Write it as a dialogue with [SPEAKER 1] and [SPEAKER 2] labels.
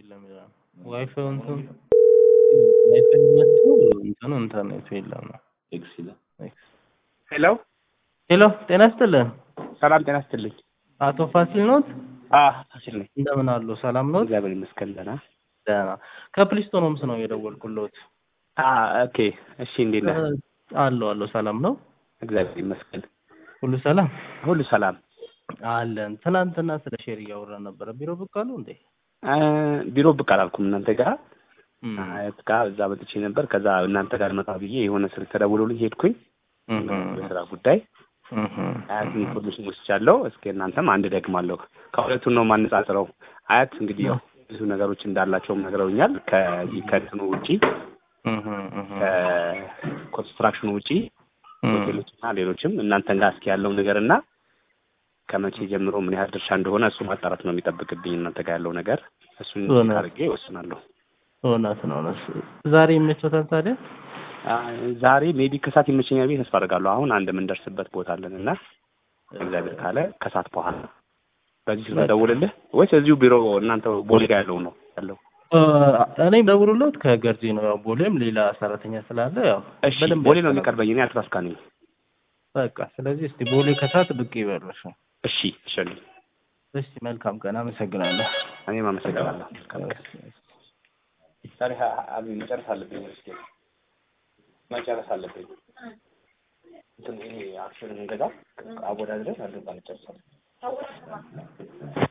[SPEAKER 1] የለም ይላል። ዋይፋዩ እንትን ዋይፋዩ መጥቶ እንትኑ ኢንተርኔቱ የለም ነው።
[SPEAKER 2] ኤክስ ይላል።
[SPEAKER 1] ኤክስ።
[SPEAKER 3] ሄሎ
[SPEAKER 1] ሄሎ ጤና ይስጥልን።
[SPEAKER 3] ሰላም ጤና ይስጥልኝ።
[SPEAKER 1] አቶ ፋሲል ኖት?
[SPEAKER 3] አ ፋሲል ነኝ።
[SPEAKER 1] እንደምን አሉ? ሰላም ኖት?
[SPEAKER 3] እግዚአብሔር ይመስገን ደህና።
[SPEAKER 1] ደህና። ከፕሊስቶን ሆምስ ነው የደወልኩልዎት።
[SPEAKER 3] አ ኦኬ እሺ፣ እንዴት ነህ?
[SPEAKER 1] አለሁ አለሁ። ሰላም ነው?
[SPEAKER 3] እግዚአብሔር ይመስገን
[SPEAKER 1] ሁሉ ሰላም
[SPEAKER 3] ሁሉ ሰላም።
[SPEAKER 1] አለን። ትናንትና ስለ ሼር እያወራን ነበረ። ቢሮ ብቅ አሉ እንዴ?
[SPEAKER 3] አ ቢሮ ብቅ አላልኩም እናንተ ጋር
[SPEAKER 1] እም፣
[SPEAKER 3] አያት ጋር እዛ መጥቼ ነበር። ከዛ እናንተ ጋር መጣ ብዬ የሆነ ስልክ ተደውሎልኝ ሄድኩኝ
[SPEAKER 1] እም፣
[SPEAKER 3] በስራ ጉዳይ
[SPEAKER 1] እም፣
[SPEAKER 3] አያት ኢንፎርሜሽን ወስጃለሁ። እስኪ እናንተም አንድ ደግማለሁ። ከሁለቱን ነው ማነጻጽረው። አያት እንግዲህ ያው ብዙ ነገሮች እንዳላቸውም ነግረውኛል። ከዚህ ከእንትኑ ውጪ
[SPEAKER 1] እም፣ እም፣
[SPEAKER 3] ከኮንስትራክሽኑ ውጪ
[SPEAKER 1] እም።
[SPEAKER 3] ሆቴሎች እና ሌሎችም እናንተ ጋር እስኪ ያለው ነገር እና ከመቼ ጀምሮ ምን ያህል ድርሻ እንደሆነ እሱ ማጣራት ነው የሚጠብቅብኝ። እናንተ ጋር ያለው ነገር እሱን
[SPEAKER 1] እውነት።
[SPEAKER 3] አድርጌ ይወስናለሁ።
[SPEAKER 1] እውነት ነው እውነት። ዛሬ ይመቾታል ታዲያ?
[SPEAKER 3] አ፣ ዛሬ ሜቢ ከሰዓት ይመቸኛል ብዬ ተስፋ አደርጋለሁ። አሁን አንድ የምንደርስበት ቦታ አለን እና እግዚአብሔር ካለ ከሰዓት በኋላ በዚህ ስልክ ደውልልህ ወይስ እዚሁ ቢሮ እናንተ ቦሌ ጋር ያለው ነው ያለው?
[SPEAKER 1] እ፣ እኔም ደውሎለት ከገርጂ ነው። ያው ቦሌም ሌላ ሰራተኛ ስላለ ያው
[SPEAKER 3] እሺ
[SPEAKER 1] በደንብ
[SPEAKER 3] ቦሌ ነው
[SPEAKER 1] ያስተላል-
[SPEAKER 3] የሚቀርበኝ። እኔ አትራስካ ነኝ።
[SPEAKER 1] በቃ ስለዚህ እስቲ ቦሌ ከሰዓት ብቅ ይበሉሽ።
[SPEAKER 3] እሺ እሺ፣
[SPEAKER 1] እሺ መልካም ቀን፣ አመሰግናለሁ።
[SPEAKER 3] እኔም አመሰግናለሁ። ዛሬ መጨረስ አለብኝ። እስኪ መጨረስ አለብኝ። እንትን ይሄ አክሽን እንገዛ አወዳድረን አድርጋ እንጨርሳለን።